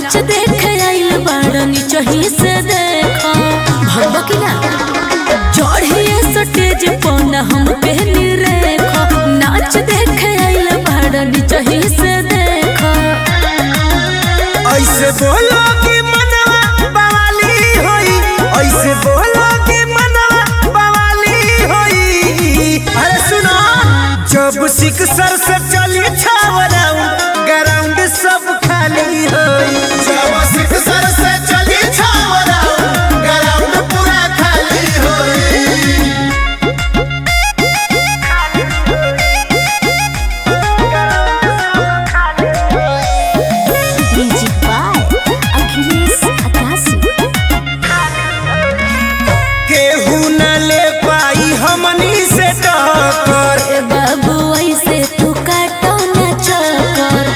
नाच देखे आइल बाड़नी चही से देखो भगवा की ना चढ़िए सटेज पौना हम पहनी रेखो नाच देखे आइल बाड़नी चही से देखो ऐसे बोलो कि मनवा बवाली होई ऐसे बोलो कि मनवा बवाली होई अरे सुनो जब सिक्सर से चली छाव राउंड ग्राउंड सब खाली होई जब सिक्सर से चली छाव राउंड ग्राउंड पूरा खाली होई म्यूजिक बाय अखिलेश अकाशी केहू न ले पाई हमनी से टक्कर ए बाबू ऐसे तू काटो ना चक्कर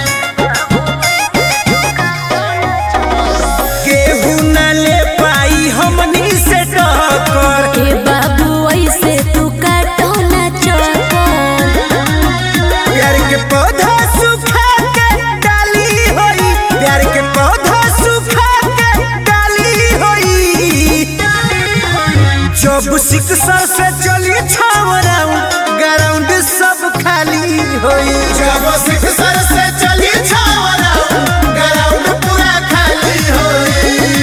केहू न ले पाई हमनी से टक्कर ए बाबू ऐसे तू काटो ना चक्कर प्यार के पौधा सुखा के डाली होई प्यार के पौधा सुखा के डाली होई जब सिक्सर से चली छाव राउंड ग्राउंड सब खाली होई जब सिक्सर से चली छाव राउंड ग्राउंड पूरा खाली होई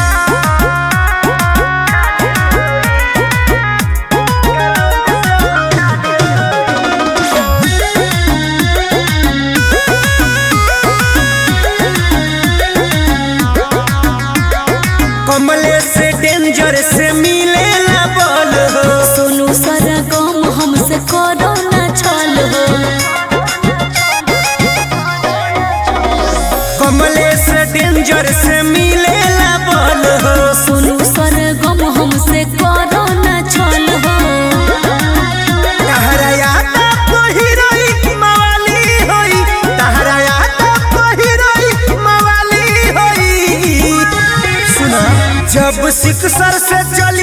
कमले से डेंजर से मिले ला बल हो सोनू सारा गम हमसे करो ना छल हो कमले से डेंजर से मिले ला बल हो सोनू सारा गम हमसे करो ना छल हो तहरा याद पहिरोई मवाली होई तहरा याद पहिरोई मवाली होई सुना जब सिक्सर से चली